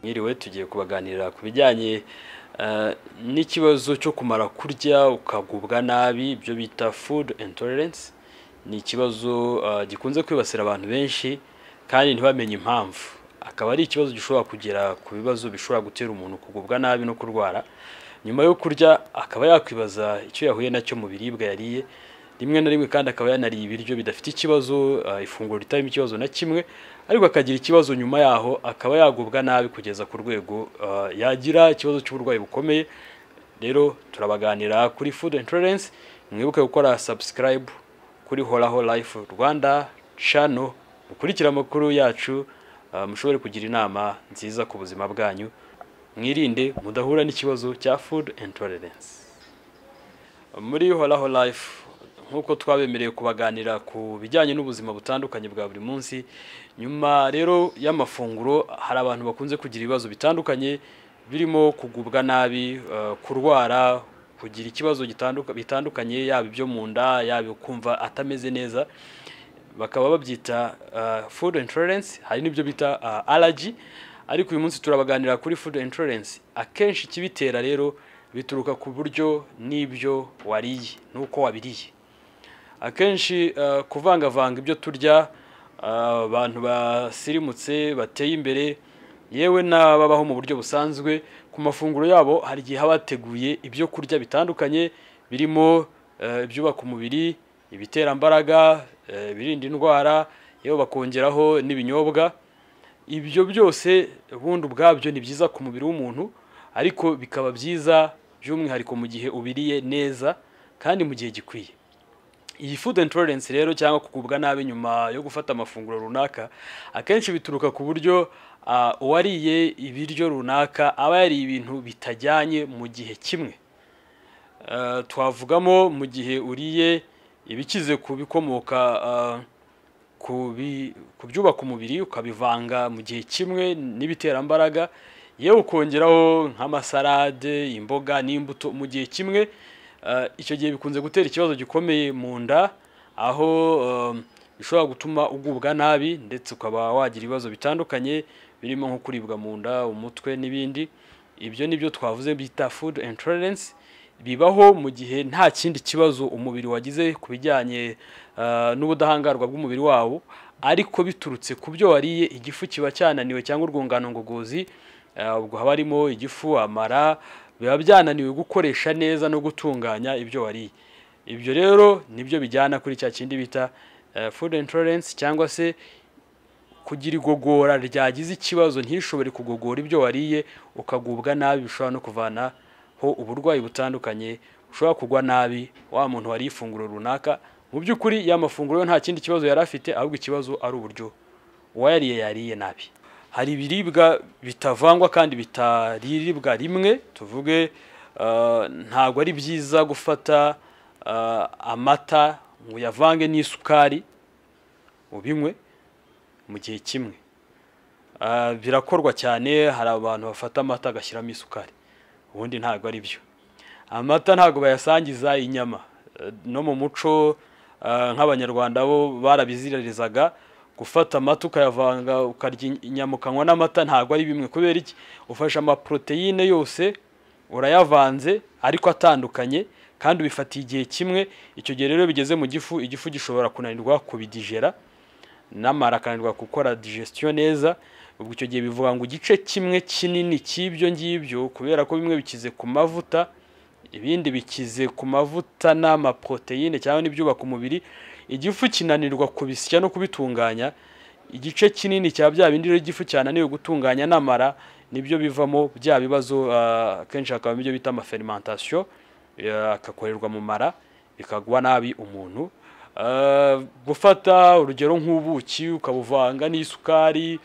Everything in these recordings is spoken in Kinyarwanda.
mwiriwe tugiye kubaganirira ku bijyanye eh, n'ikibazo cyo kumara kurya ukagubwa nabi ibyo bita food intolerance ni ikibazo eh, gikunze kwibasira abantu benshi kandi ntibamenye impamvu akaba ari ikibazo gishobora kugera ku bibazo bishobora gutera umuntu kugubwa nabi no kurwara nyuma yo kurya akaba yakwibaza icyo yahuye nacyo mu biribwa yariye rimwe na rimwe kandi akaba yanariye ibiryo bidafite ikibazo eh, ifunguro ritarimo ikibazo na kimwe ariko akagira ikibazo nyuma yaho akaba yagubwa nabi kugeza ku rwego eh, yagira ikibazo cy'uburwayi bukomeye rero turabaganira kuri food intolerance mwibuke gukora subscribe kuri horaho life rwanda channel mukurikira amakuru yacu eh, mushobore kugira inama nziza ku buzima bwanyu mwirinde mudahura n'ikibazo cya food intolerance muri horaho life nk'uko twabemereye kubaganira ku bijyanye n'ubuzima butandukanye bwa buri munsi nyuma rero y'amafunguro hari abantu bakunze kugira ibibazo bitandukanye birimo kugubwa nabi eh, kurwara kugira ikibazo gitanduka- bitandukanye yaba ibyo mu nda yaba kumva atameze neza bakaba babyita eh, food intolerance hari n'ibyo bita eh, allergy ariko uyu munsi turabaganira kuri food intolerance akenshi ikibitera rero bituruka ku buryo n'ibyo wariye n'uko wabiriye akenshi eh, kuvangavanga ibyo turya eh, abantu basirimutse bateye imbere yewe n'ababaho mu buryo busanzwe ku mafunguro yabo hari igihe haba hateguye ibyo kurya bitandukanye birimo eh, ibyubaka umubiri ibiterambaraga eh, ibirinda indwara yewe bakongeraho n'ibinyobwa ibyo byose ubundi ubwabyo ni byiza ku mubiri w'umuntu ariko bikaba byiza by'umwihariko mu gihe ubiriye neza kandi mu gihe gikwiye iyi food intolerance rero cyangwa kugubwa nabi nyuma yo gufata amafunguro runaka akenshi bituruka ku buryo ah, uwariye ibiryo runaka aba yariye ibintu bitajyanye mu gihe kimwe Eh, twavugamo mu gihe uriye ibikize ku bikomoka ah, ku bi- ku byubaka umubiri ukabivanga mu gihe kimwe n'ibiterambaraga yewe ukongeraho nk'amasarade imboga n'imbuto mu gihe kimwe eh, icyo gihe bikunze gutera ikibazo gikomeye mu nda aho eh, bishobora gutuma ugubwa nabi ndetse ukaba wagira ibibazo bitandukanye birimo nko kuribwa mu nda umutwe n'ibindi ibyo ni byo twavuze bita food intolerance bibaho mu gihe nta kindi kibazo umubiri wagize ku bijyanye eh, n'ubudahangarwa bw'umubiri wawo ariko biturutse ku byo wariye igifu kiba cyananiwe cyangwa urwungano ngogozi eh, ubwo haba harimo igifu amara biba byananiwe gukoresha neza no gutunganya ibyo wariye ibyo rero nibyo bijyana kuri cya kindi bita eh, food intolerance cyangwa se kugira igogora ryagize ikibazo ntishobore kugogora ibyo wariye ukagubwa nabi bishobora no kuvanaho uburwayi butandukanye ushobora kugwa nabi wa muntu wariye ifunguro runaka mu by'ukuri ya mafunguro yo nta kindi kibazo yari afite ahubwo ikibazo ari uburyo uwayariye yariye nabi hari ibiribwa bitavangwa kandi bitaribwa rimwe tuvuge eh, ntabwo ari byiza gufata eh, amata ngo uyavange n'isukari ubinywe mu gihe kimwe Ah, birakorwa cyane hari abantu bafata amata agashyiramo isukari ubundi ntabwo ari byo amata ntabwo bayasangiza inyama Eh, no mu muco ah, nk'abanyarwanda bo barabiziririzaga gufata amata ukayavanga ukarya in- inyama ukanywa n'amata ntabwo ari bimwe kubera iki ufashe amaproteine yose urayavanze ariko atandukanye kandi ubifatiye igihe kimwe icyo gihe rero bigeze mu gifu igifu gishobora kunanirwa kubidigera n'amara akananirwa gukora digestion neza ubwo icyo gihe bivuga ngo igice kimwe kinini cy'ibyo ngibyo kubera ko bimwe bikize ku mavuta ibindi bikize ku mavuta n'amaproteine cyangwa n'ibyubaka umubiri igifu kinanirwa kubisya no kubitunganya igice kinini cya bya bindi rero igifu cyananiwe gutunganya n'amara nibyo bivamo bya bibazo ah, akenshi hakaba ibyo bita amafermentation eh, agakorerwa mu mara bikagwa nabi umuntu Eh, gufata urugero nk'ubuki ukabuvanga n'isukari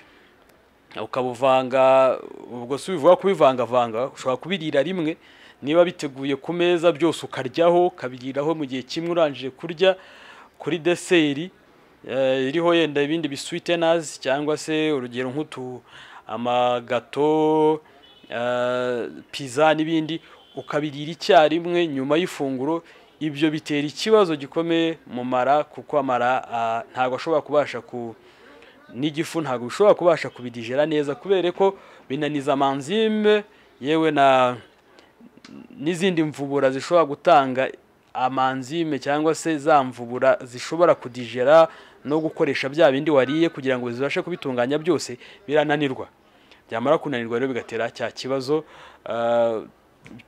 ukabuvanga ubwo si bivuga kubivangavanga ushobora kubirira rimwe niba biteguye ku meza byose ukaryaho ukabiriraho mu gihe kimwe urangije kurya kuri deseri eh, iriho yenda ibindi biswitenazi cyangwa se urugero nk'utu amagato eh, pizza n'ibindi ukabirira icyarimwe nyuma y'ifunguro ibyo bitera ikibazo gikomeye mu mara kuko amara ah, ntabwo ashobora kubasha ku n'igifu ntabwo bishobora kubasha kubidigera neza kubera ko binaniza amanzime yewe na n'izindi mvubura zishobora gutanga amanzime cyangwa se za mvubura zishobora kudigera no gukoresha bya bindi wariye kugira ngo zibashe kubitunganya byose birananirwa byamara kunanirwa rero bigatera cya kibazo ah,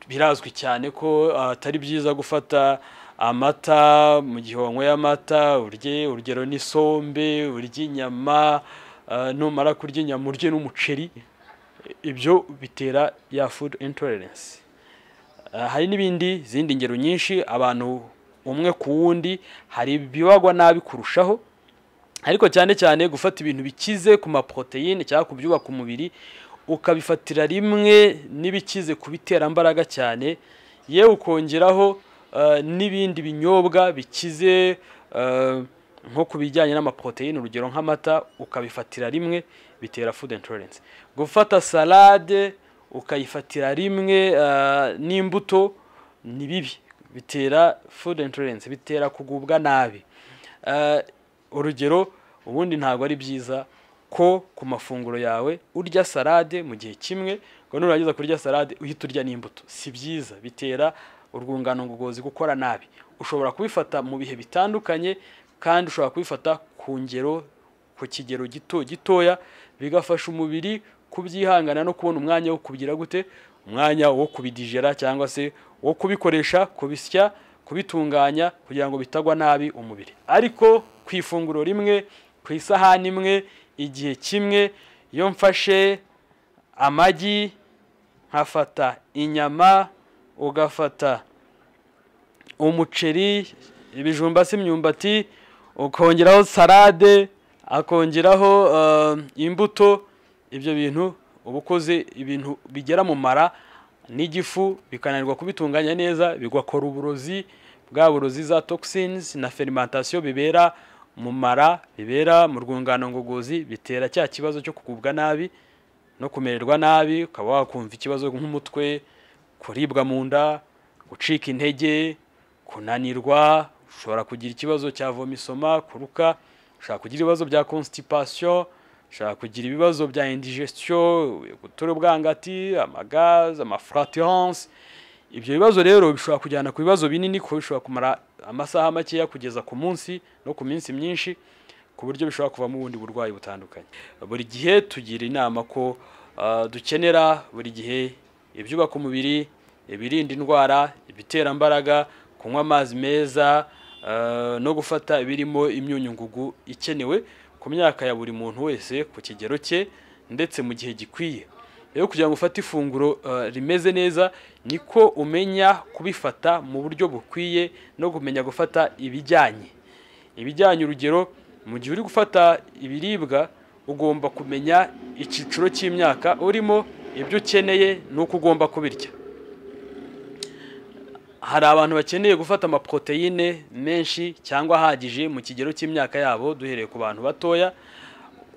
birazwi cyane ko atari byiza gufata amata mu gihe wanyweye amata urye urugero n'isombe urye inyama ah, numara kurya inyama urye n'umuceri ibyo bitera ya food intolerance Ah, hari n'ibindi izindi ngero nyinshi abantu umwe ku wundi hari ibibagwa nabi kurushaho ariko cyane cyane gufata ibintu bikize ku maporoteyine cyangwa ku byubaka umubiri ukabifatira rimwe n'ibikize ku biterambaraga cyane yewe ukongeraho ah, n'ibindi binyobwa bikize ah, nko ku bijyanye n'amaporoteyine urugero nk'amata ukabifatira rimwe bitera food intolerance gufata salade ukayifatira rimwe ah, n'imbuto ni bibi bitera food intolerance bitera kugubwa nabi Ah, urugero ubundi ntabwo ari byiza ko ku mafunguro yawe urya salade mu gihe kimwe ngo nurangiza kurya salade uhita urya n'imbuto si byiza bitera urwungano ngogozi gukora nabi ushobora kubifata mu bihe bitandukanye kandi ushobora kubifata ku ngero ku kigero gito gitoya bigafasha umubiri kubyihangana no kubona umwanya wo kubigira gute umwanya wo kubidijera cyangwa se wo kubikoresha kubisya kubitunganya kugira ngo bitagwa nabi umubiri ariko ku ifunguro rimwe ku isahani imwe igihe kimwe iyo mfashe amagi nkafata inyama ugafata umuceri ibijumba se imyumbati ukongeraho salade akongeraho eh, imbuto ibyo bintu uba ukoze ibintu bigera mu mara n'igifu bikananirwa kubitunganya neza bigakora uburozi bwa burozi za toxins na fermentation bibera mu mara bibera mu rwungano ngogozi bitera cya kibazo cyo kugubwa nabi no kumererwa nabi ukaba wakumva ikibazo nk'umutwe kuribwa mu nda gucika intege kunanirwa ushobora kugira ikibazo cya vomisoma kuruka ushobora kugira ibibazo bya constipation ushobora kugira ibibazo bya indigestion gutura ubwangati amagaze amafraturance ibyo bibazo rero bishobora kujyana ku bibazo binini kuko bishobora kumara amasaha makeya kugeza ku munsi no ku minsi myinshi ku buryo bishobora kuvamo ubundi burwayi butandukanye buri gihe tugira inama ko ah, dukenera buri gihe ibyubaka umubiri ibirinda indwara ibitera imbaraga kunywa amazi meza ah, no gufata ibirimo imyunyungugu ikenewe ku myaka ya buri muntu wese ku kigero cye ndetse mu gihe gikwiye rero kugira ngo ufate ifunguro eh, rimeze neza niko umenya kubifata mu buryo bukwiye no kumenya gufata ibijyanye ibijyanye urugero mu gihe uri gufata ibiribwa ugomba kumenya icyiciro cy'imyaka urimo ibyo ukeneye n'uko ugomba kubirya hari abantu bakeneye gufata amaporoteyine menshi cyangwa ahagije mu kigero cy'imyaka yabo duhereye ku bantu batoya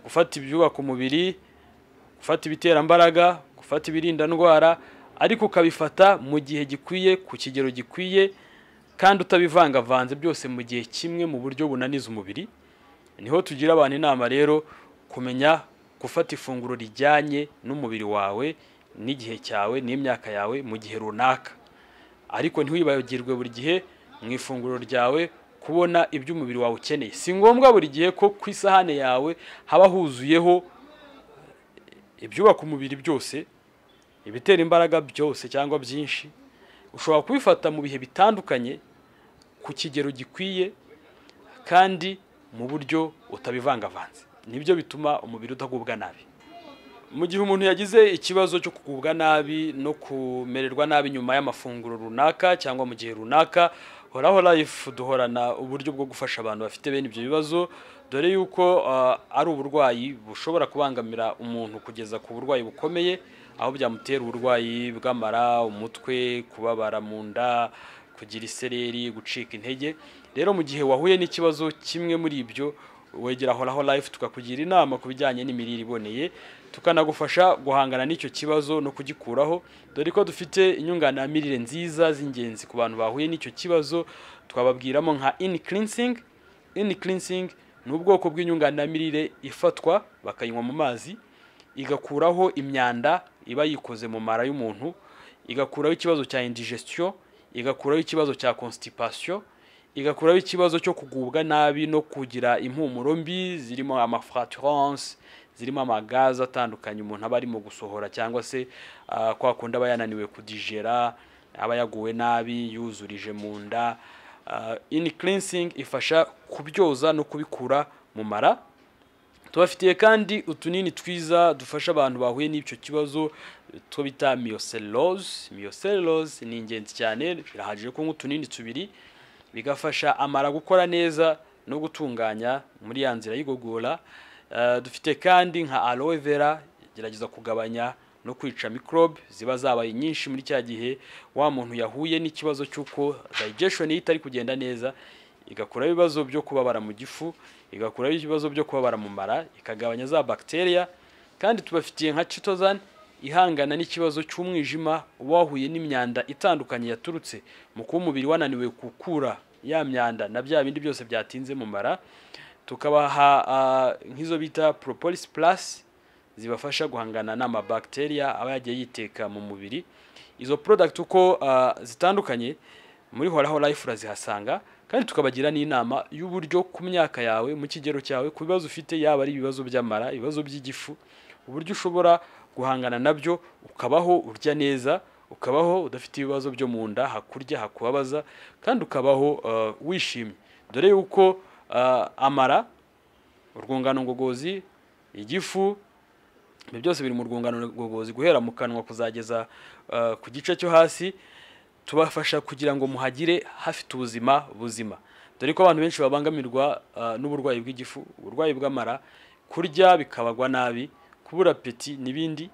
gufata ibyubaka umubiri gufata ibiterambaraga gufata ibirinda ndwara ariko ukabifata mu gihe gikwiye ku kigero gikwiye kandi utabivangavanze byose mu gihe kimwe mu buryo bunaniza umubiri niho tugira abantu inama rero kumenya gufata ifunguro rijyanye n'umubiri wawe n'igihe cyawe n'imyaka yawe mu gihe runaka ariko ntiwibagirwe buri gihe mu ifunguro ryawe kubona ibyo umubiri wawe ukeneye si ngombwa buri gihe ko ku isahane yawe haba huzuyeho ibyubaka umubiri byose ibitera imbaraga byose cyangwa byinshi ushobora kubifata mu bihe bitandukanye ku kigero gikwiye kandi mu buryo utabivangavanze nibyo bituma umubiri utagubwa nabi mu gihe umuntu yagize ikibazo cyo kugubwa nabi no kumererwa nabi nyuma y'amafunguro runaka cyangwa mu gihe runaka horaho life duhorana uburyo bwo gufasha abantu bafite bene ibyo bibazo dore yuko ah, ari uburwayi bushobora kubangamira umuntu kugeza ku burwayi bukomeye aho byamutera uburwayi bw'amara umutwe kubabara mu nda kugira isereri gucika intege rero mu gihe wahuye n'ikibazo kimwe muri ibyo wegera horaho life tukakugira inama ku bijyanye n'imirire iboneye tukanagufasha guhangana n'icyo kibazo no kugikuraho dore ko dufite inyunganiramirire nziza z'ingenzi ku bantu bahuye n'icyo kibazo twababwiramo nka in cleansing in cleansing ni ubwoko bw'inyunganiramirire ifatwa bakayinywa mu mazi igakuraho imyanda iba yikoze mu mara y'umuntu igakuraho ikibazo cya indigestion igakuraho ikibazo cya constipation igakuraho ikibazo cyo kugubwa nabi no kugira impumuro mbi zirimo amafraturance zirimo amagaze atandukanye umuntu aba arimo gusohora cyangwa se ah, kwa kundi aba yananiwe kudigera aba yaguwe nabi yuzurije mu nda Ah, in cleansing ifasha kubyoza no kubikura mu mara tubafitiye kandi utunini twiza dufasha abantu bahuye n'icyo kibazo two bita miyoselose miyoselose ni ingenzi cyane birahagije kunywa utunini tubiri bigafasha amara gukora neza no gutunganya muri ya nzira y'igogora Eh, dufite kandi nka aloe vera gerageza kugabanya no kwica microbe ziba zabaye nyinshi muri cya gihe wa muntu yahuye n'ikibazo cy'uko digestion ye itari kugenda neza igakuraho ibibazo byo kubabara mu gifu igakuraho ibibazo byo kubabara mu mara ikagabanya za bacteria kandi tubafitiye nka chitosan ihangana n'ikibazo cy'umwijima uba wahuye n'imyanda itandukanye yaturutse mu kuba umubiri wananiwe gukura ya myanda na bya bindi byose byatinze mu mara tukabaha ah, nk'izo bita propolis plus zibafasha guhangana n'amabakteria aba yagiye yiteka mu mubiri izo product uko ah, zitandukanye muri horaho life urazihasanga kandi tukabagira n'inama y'uburyo ku myaka yawe mu kigero cyawe ku bibazo ufite yaba ari ibibazo by'amara ibibazo by'igifu uburyo ushobora guhangana nabyo ukabaho urya neza ukabaho udafite ibibazo byo mu nda hakurya hakubabaza kandi ukabaho ah, wishimye dore yuko ah, amara urwungano ngogozi igifu ibi byose biri mu rwungano ngogozi guhera mu kanwa kuzageza ah, ku gice cyo hasi tubafasha kugira ngo muhagire hafite ubuzima buzima dore ko abantu benshi babangamirwa ah, n'uburwayi bw'igifu uburwayi bw'amara kurya bikabagwa nabi kubura apeti n'ibindi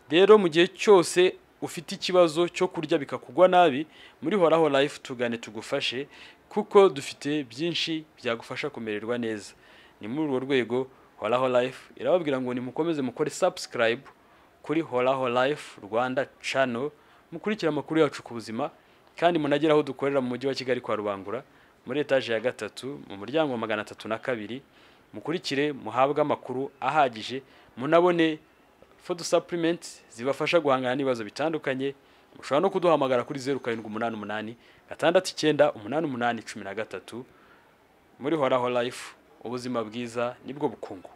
rero mu gihe cyose ufite ikibazo cyo kurya bikakugwa nabi muri horaho life tugane tugufashe kuko dufite byinshi byagufasha kumererwa neza ni muri urwo rwego horaho life irababwira ngo nimukomeze mukore subscribe kuri horaho life rwanda channel mukurikira amakuru yacu ku buzima kandi munagere aho dukorera mu mujyi wa kigali kwa rubangura muri etaje ya gatatu mu muryango wa magana atatu na kabiri mukurikire muhabwe amakuru ahagije munabone food supplements zibafasha guhangana n'ibibazo bitandukanye mushobora no kuduhamagara kuri zeru karindwi umunani umunani gatandatu icyenda umunani umunani cumi na gatatu muri horaho life ubuzima bwiza nibwo bukungu